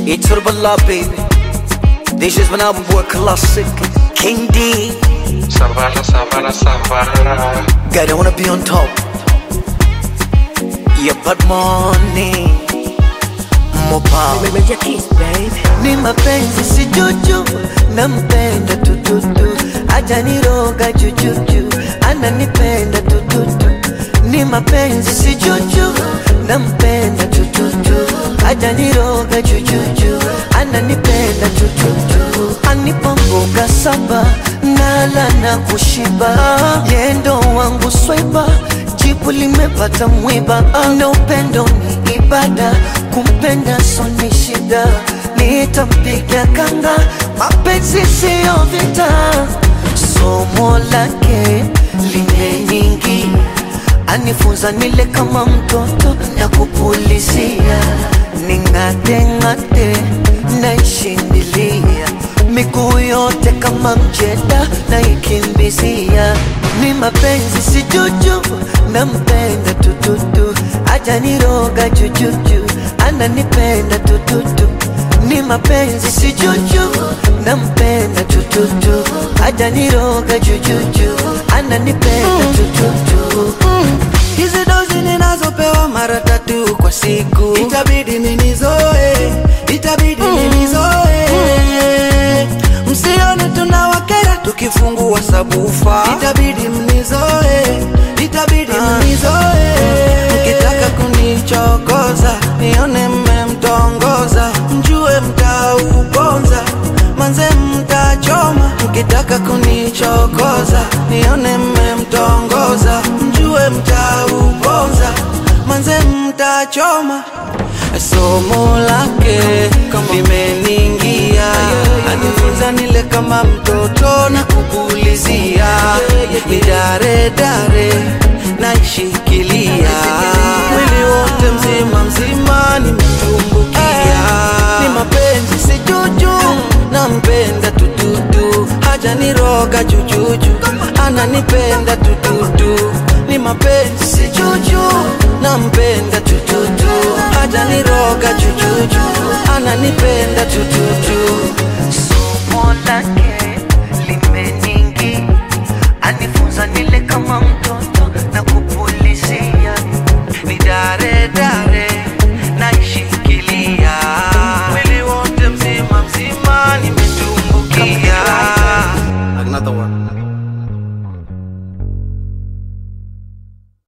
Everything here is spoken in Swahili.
Iturbala baby This is my album boy classic King D Savara, savara, savara. Guy, I wanna be on top Yeah, but money More power Meja kiss baby ni mapenzi si juju, nampenda tututu, ajaniroga jujuju, ananipenda tututu. Ni mapenzi si juju, nampenda tututu, ajaniroga jujuju, ananipenda tututu. Anipa mboga saba, nala na kushiba, yendo wangu swaiba jibu limepata mwiba, na upendo ni ibada, kumpenda so ni shida, nitampiga kanga, mapenzi siyo vita, somo lake limeningi, anifunza nile kama mtoto na kupulizia, ning'ate ng'ate naishindilia miguu yote kama mjeda naikimbizia, ni mapenzi si juju, nampenda tututu, ajaniroga jujuju, ananipenda tututu, ni mapenzi si juju, nampenda tututu, ajaniroga jujuju, ananipenda tututu. Hizi dozi ninazopewa mara tatu kwa siku, itabidi ninizoe, itabidi ninizoe. Msione tunawakera tukifungua sabufa, itabidi mnizoe, itabidi mnizoe. Mkitaka kunichokoza, nione mmemtongoza, mjue mtauponza, manze mtachoma. Mkitaka kunichokoza, nione mmemtongoza, mjue mtauponza, manze mtachoma. Somo lake limeningia, anifunza nile kama mtoto na kupulizia, ni dare dare naishikilia, mwili wote mzima mzima nimetumbukia, ni mapenzi si juju, nampenda tututu, hajaniroga jujuju, ananipenda tututu, ni mapenzi si juju, nampenda tututu, hajaniroga jujuju, ananipenda tututu. somo lake limeningi, anifunza nile kama mtoto